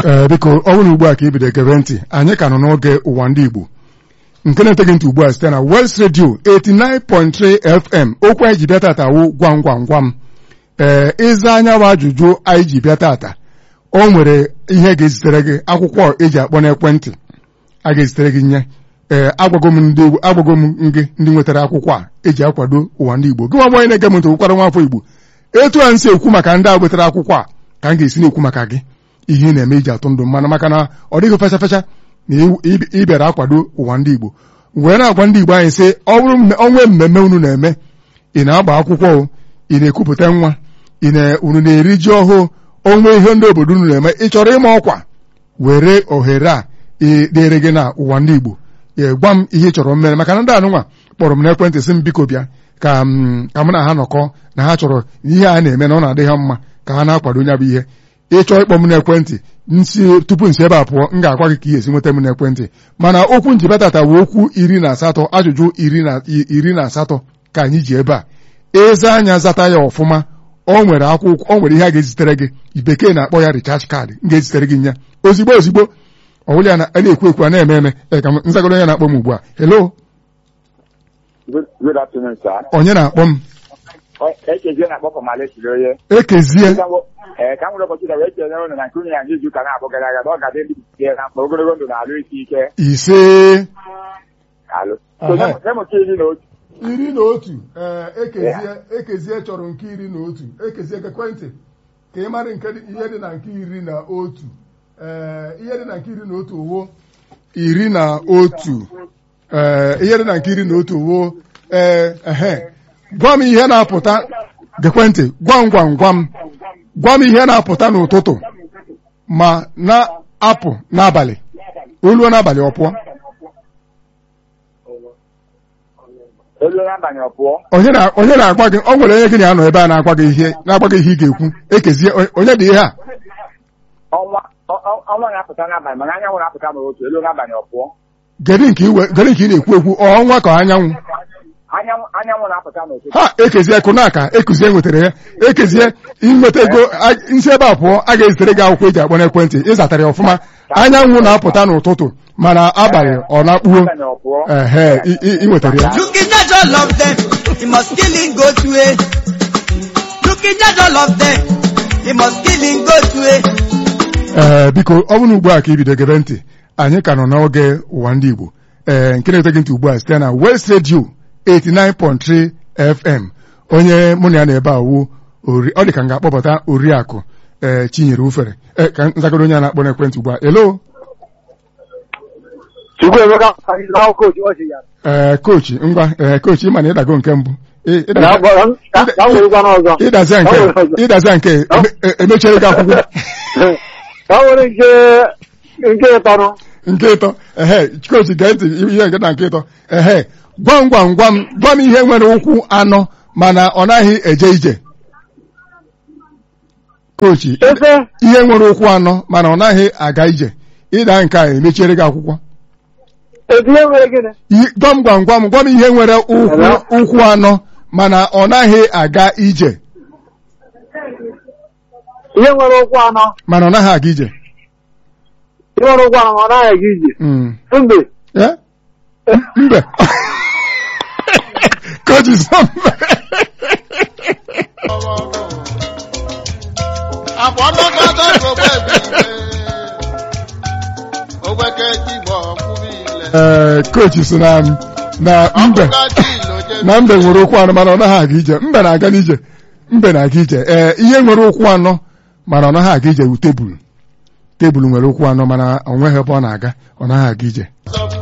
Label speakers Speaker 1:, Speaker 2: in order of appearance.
Speaker 1: ee biko ọ bụrụ ugbu a ka ibido gebe ntị anyị ka nọ n'oge ụwa ndị Igbo nke na-eteghị ntị ugbu a site na West Radio 89.3 FM okwu anyị ji bịa tata wụ gwam gwam gwam ee ịza anya bụ ajụjụ anyị ji bịa tata o nwere ihe ga-ezitere gị akwụkwọ eji akpọ n'ekwentị a ga-ezitere gị nye ee agwago m ndị agwago m gị ndị nwetara akwụkwọ a eji akwado ụwa ndị Igbo gị nwa gbanye na-ege m ntị ụkwara nwafọ Igbo etu a nsi ekwu maka ndị a nwetara akwụkwọ a ka m ga-esi na-ekwu maka gị ihe ị na-eme iji atụ ndụ mmanụ maka na ọ dịghị fecha fecha na ị bịara akwado ụwa ndị Igbo wee na-agwa ndị Igbo anyị sị ọ bụrụ onwe mmemme unu na-eme ị na-agba akwụkwọ ị na-ekwupụta nwa unu na-eri ji ọhụụ onwe ihe ndị obodo unu na-eme ị chọrọ ịma ọkwa were ohere a dịrị gị na ụwa ndị Igbo gwa m ihe ị chọrọ mmere maka na ndị anụnwa kpọrọ m n'ekwentị sị m biko bịa ka mụ na ha nọkọ na ha chọrọ ihe a na-eme na ọ na-adị ha mma ka ha na-akwado onye bụ ihe ịchọọ ịkpọ m n'ekwentị nsi tupu nsi ebe a pụọ m ga-agwa gị ka ị esi nweta m n'ekwentị mana okwu njibetata bụ okwu iri na asatọ ajụjụ iri na asatọ ka anyị ji ebe a eze anya zata ya ọfụma o nwere akwụkwọ o nwere ihe a ga-ezitere gị bekee na-akpọ ya recharge kaadị m ga-ezitere gị nya ozigbo ozigbo ọwụlụ ya na-ekwu ekwu a na-eme eme ka nzagoro onye na-akpọ m ugbu a hello onye na-akpọ m
Speaker 2: ekezie na-akpọ fọmalesi onye
Speaker 1: ekezie
Speaker 2: ee ka m nwere ụbọchị wee chere ụnụ na nke unu ya n'izu ụka na-abụ gara aga na ọ ga-adị ndị tie na mkpa ogologo ndụ na-alụ isi ike
Speaker 1: ise
Speaker 2: alụ emụta iri na otu
Speaker 1: iri na otu ekezie ekezie chọrọ nke iri na otu ekezie ekwentị ka ị mara nke ihe dị na nke iri na otu ihe dị na nke iri na otu wo iri na otu ihe dị na nke iri na otu wo ee gwa m ihe na-apụta gekwentị gwam gwam gwam gwa m ihe na-apụta n'ụtụtụ ma na-apụ n'abalị oluo n'abalị ọ pụọ onye na-agwa gị ọ nwere onye gị na-anọ ebe a na-agwa gị ihe na-agwa gị ihe ị ga-ekwu ekezie onye dị ihe a
Speaker 2: ọnwa na-apụta n'abalị mana anyanwụ na-apụta n'otu elu n'abalị ọ pụọ
Speaker 1: gedi nke ị na-ekwu ekwu ọnwa ka anyanwụ
Speaker 2: anyanwụ na-apụta n'ụtụtụ
Speaker 1: ha ekezie kụnaka ekuzie nwetara ya ekezie inweta ego nsi ebe a pụọ a ga-ezitere gị akwụkwọ eji akpọ n'ekwentị ịzatara ya ọfụma anyanwụ na-apụta n'ụtụtụ mana abalị ọ na-akpuo ehe ị nwetara ya
Speaker 3: Looking at all of them, he must kill him go to it. Looking at all of them, he must kill him go to it.
Speaker 1: ee biko ọ bụrụ ugbu a ka ibido gebe ntị anyị ka nọ n'oge ụwa ndị Igbo ee nke na-ete gị ntị ugbu a site na West Radio 89.3 FM onye mụ na ya na-ebe awụ ọ dị ka m ga-akpọpụta oriakụ ee Chinyere Ufere ka nzagoro onye a na-akpọ n'ekwentị ugbu a elo ee kochi ngwa ee kochi ịma na ịdago nke mbụ ịdaza nke emechere gị akwụkwọ nke ịtọ ehe kochi gee ntị ihe nke na nke ịtọ ehe gwam gwam gwam gwa m ihe nwere ụkwụ anọ mana ọ naghị eje ije kochi ihe nwere ụkwụ anọ mana ọ naghị aga ije ịda nke a emechiere gị akwụkwọ gwam gwam gwam gwam ihe nwere ụkwụ anọ mana ọ naghị aga ije
Speaker 4: ihe nwere ụkwụ anọ
Speaker 1: mana ọ naghị aga ije
Speaker 4: ihe nwere ụkwụ anọ ma ọ naghị aga ije mbe
Speaker 1: mbe kochi sọ mbe
Speaker 5: àfọ̀nàkọ́tọ̀ gbogbo ẹ̀bí ogbeke jibọ kwubile.
Speaker 1: ee kochi so na na mbe na mbe nwere ụkwụ anọ mana ọ naghị aga ije mbe na-aga n'ije mbe na-aga ije ee ihe nwere ụkwụ anọ mana ọ naghị aga ije wu tebụl tebụl nwere ụkwụ anọ mana ọ nweghị ebe ọ na-aga ọ naghị aga ije